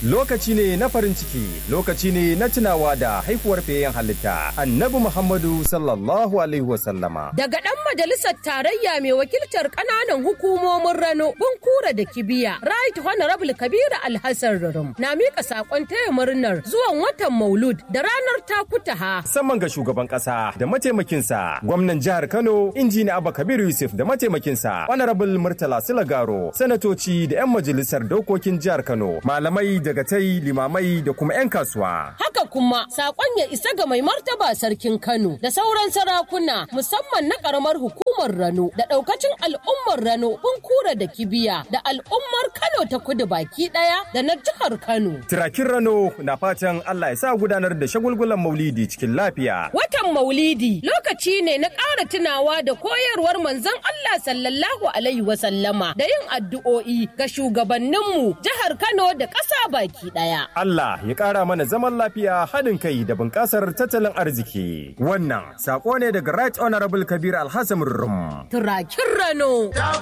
lokaci ne na farin ciki lokaci ne na tunawa da haifuwar fiyayyen halitta annabi muhammadu sallallahu alaihi wasallama Daga ɗan majalisar tarayya mai wakiltar ƙananan hukumomin Rano, Bunkura da Kibiya, Right Honorable Kabiru Alhassan Rurum na miƙa saƙon taya murnar zuwan watan Maulud da ranar Takutaha. musamman ga shugaban kasa da mataimakinsa gwamnan jihar kano injiniya abba kabir yusuf da mataimakinsa honorable murtala silagaro sanatoci da 'yan majalisar dokokin jihar kano malamai daga tai limamai da kuma 'yan kasuwa Haka kuma saƙon ya isa ga mai martaba sarkin Kano da sauran sarakuna musamman na ƙaramar hukumar Rano da ɗaukacin al'ummar Rano Bunkura da Kibiya da al'ummar Kano ta kudu baki ɗaya da na jihar Kano. tirakin rano na fatan allah ya sa gudanar da shagulgulan maulidi cikin lafiya Watan Maulidi lokaci ne na ƙara tunawa da koyarwar manzon Allah sallallahu Alaihi wasallama da yin addu'o'i ga shugabanninmu jihar Kano da ƙasa baki ɗaya. Allah ya ƙara mana zaman lafiya haɗin kai da bunƙasar tattalin arziki. Wannan saƙo ne daga Right Honorable Kabir Alhassan Rum. Turakin Rano.